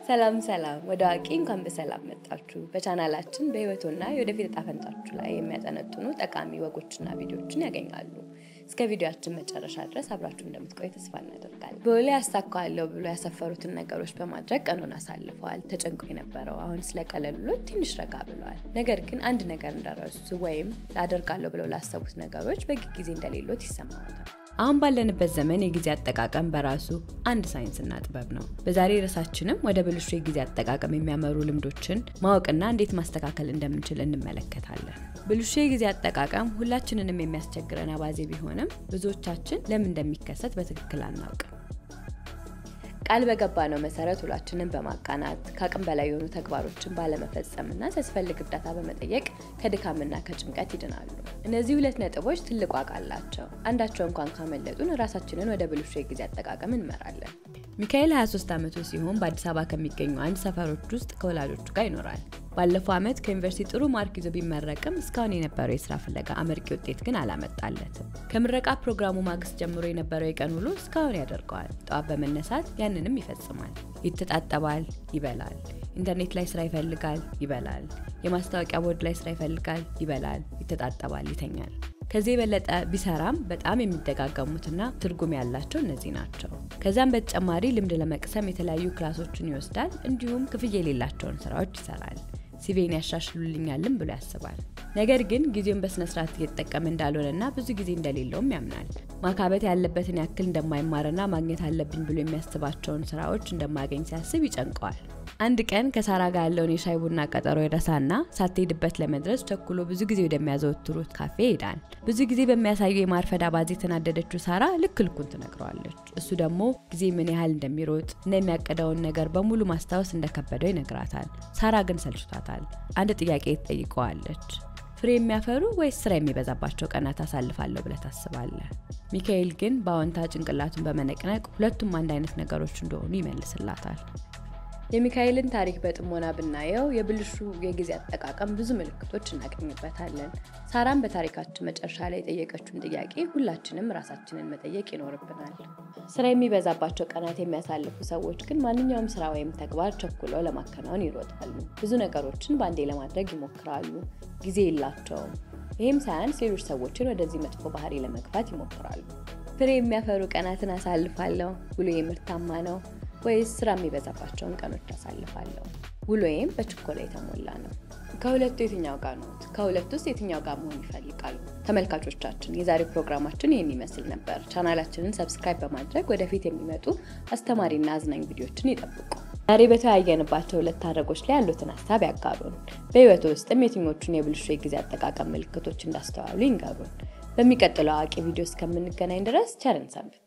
ሰላም ሰላም፣ ወደ አዋቂ እንኳን በሰላም መጣችሁ። በቻናላችን በህይወቶና የወደፊት እጣ ፈንታችሁ ላይ የሚያጠነጥኑ ጠቃሚ ወጎችና ቪዲዮዎችን ያገኛሉ። እስከ ቪዲዮችን መጨረሻ ድረስ አብራችሁ እንደምትቆይ ተስፋ እናደርጋለን። በወላ ያሳካዋለሁ ብሎ ያሰፈሩትን ነገሮች በማድረግ ቀኑን አሳልፈዋል። ተጨንቆ የነበረው አሁን ስለቀለሉት ትንሽ ረጋ ብለዋል። ነገር ግን አንድ ነገር እንደረሱ ወይም ላደርጋለሁ ብለው ላሰቡት ነገሮች በቂ ጊዜ እንደሌሎት ይሰማዎታል። አሁን ባለንበት ዘመን የጊዜ አጠቃቀም በራሱ አንድ ሳይንስና ጥበብ ነው። በዛሬ ርዕሳችንም ወደ ብልሹ የጊዜ አጠቃቀም የሚያመሩ ልምዶችን ማወቅና እንዴት ማስተካከል እንደምንችል እንመለከታለን። ብልሹ የጊዜ አጠቃቀም ሁላችንንም የሚያስቸግረን አባዜ ቢሆንም ብዙዎቻችን ለምን እንደሚከሰት በትክክል አናውቅም። ቃል በገባነው መሰረት ውሏችንን በማቃናት ከአቅም በላይ የሆኑ ተግባሮችን ባለመፈጸምና ሲያስፈልግ እርዳታ በመጠየቅ ከድካምና ከጭንቀት ይድናሉ። እነዚህ ሁለት ነጥቦች ትልቅ ዋጋ አላቸው። አንዳቸው እንኳን ካመለጡን ራሳችንን ወደ ብልሹ የጊዜ አጠቃቀም እንመራለን። ሚካኤል 23 ዓመቱ ሲሆን በአዲስ አበባ ከሚገኙ አንድ ሰፈሮች ውስጥ ከወላጆቹ ጋር ይኖራል። ባለፈው ዓመት ከዩኒቨርሲቲ ጥሩ ማርክ ይዞ ቢመረቅም እስካሁን የነበረው የስራ ፍለጋ አመርቂ ውጤት ግን አላመጣለትም። ከምረቃ ፕሮግራሙ ማግስት ጀምሮ የነበረው የቀን ውሎ እስካሁን ያደርገዋል። ጠዋት በመነሳት ያንንም ይፈጽማል። ይተጣጠባል፣ ይበላል። ኢንተርኔት ላይ ስራ ይፈልጋል፣ ይበላል። የማስታወቂያ ቦርድ ላይ ስራ ይፈልጋል፣ ይበላል፣ ይተጣጠባል፣ ይተኛል። ከዚህ የበለጠ ቢሰራም በጣም የሚደጋገሙትና ትርጉም ያላቸው እነዚህ ናቸው። ከዚያም በተጨማሪ ልምድ ለመቅሰም የተለያዩ ክላሶችን ይወስዳል። እንዲሁም ክፍያ የሌላቸውን ስራዎች ይሰራል። ሲቪን ያሻሽሉልኛልም ብሎ ያስባል። ነገር ግን ጊዜውን በስነስርዓት እየተጠቀመ እንዳልሆነና ብዙ ጊዜ እንደሌለውም ያምናል። ማካበት ያለበትን ያክል እንደማይማርና ማግኘት አለብኝ ብሎ የሚያስባቸውን ስራዎች እንደማያገኝ ሲያስብ ይጨንቀዋል። አንድ ቀን ከሳራ ጋር ያለውን የሻይ ቡና ቀጠሮ ይረሳና ሳትሄድበት ለመድረስ ቸኩሎ ብዙ ጊዜ ወደሚያዘወትሩት ካፌ ይሄዳል። ብዙ ጊዜ በሚያሳየው የማርፈድ አባዜ የተናደደችው ሳራ ልክ ልኩን ትነግረዋለች። እሱ ደግሞ ጊዜ ምን ያህል እንደሚሮጥ እና የሚያቀደውን ነገር በሙሉ ማስታወስ እንደከበደው ይነግራታል። ሳራ ግን ሰልችቷታል። አንድ ጥያቄ ትጠይቀዋለች። ፍሬ የሚያፈሩ ወይስ ስራ የሚበዛባቸው ቀናት አሳልፋለሁ ብለህ ታስባለህ? ሚካኤል ግን በአዎንታ ጭንቅላቱን በመነቅነቅ ሁለቱም አንድ አይነት ነገሮች እንደሆኑ ይመልስላታል። የሚካኤልን ታሪክ በጥሞና ብናየው የብልሹ የጊዜ አጠቃቀም ብዙ ምልክቶች እናገኝበታለን። ሳራም በታሪካችን መጨረሻ ላይ የጠየቀችውን ጥያቄ ሁላችንም ራሳችንን መጠየቅ ይኖርብናል። ስራ የሚበዛባቸው ቀናት የሚያሳልፉ ሰዎች ግን ማንኛውም ስራ ወይም ተግባር ቸኩለው ለማከናወን ይሮጣሉ። ብዙ ነገሮችን በአንዴ ለማድረግ ይሞክራሉ። ጊዜ የላቸውም። ይህም ሳያንስ ሌሎች ሰዎችን ወደዚህ መጥፎ ባህሪ ለመግፋት ይሞክራሉ። ፍሬ የሚያፈሩ ቀናትን አሳልፋለሁ፣ ውሎዬ ምርታማ ነው ወይስ ስራ የሚበዛባቸውን ቀኖች አሳልፋለሁ? ውሎዬም በችኮላ የተሞላ ነው። ከሁለቱ የትኛው ጋር ኖት? ከሁለቱ ውስጥ የትኛው ጋር መሆን ይፈልጋሉ? ተመልካቾቻችን የዛሬ ፕሮግራማችን ይህን ይመስል ነበር። ቻናላችንን ሰብስክራይብ በማድረግ ወደፊት የሚመጡ አስተማሪና አዝናኝ ቪዲዮችን ይጠብቁ። ዛሬ በተወያየንባቸው ሁለት ሀረጎች ላይ ያሉትን ሀሳብ ያጋሩን። በህይወቱ ውስጥም የትኞቹን የብልሹ የጊዜ አጠቃቀም ምልክቶች እንዳስተዋሉ ይንገሩን። በሚቀጥለው አዋቂ ቪዲዮ እስከምንገናኝ ድረስ ቸርን ሰንብት።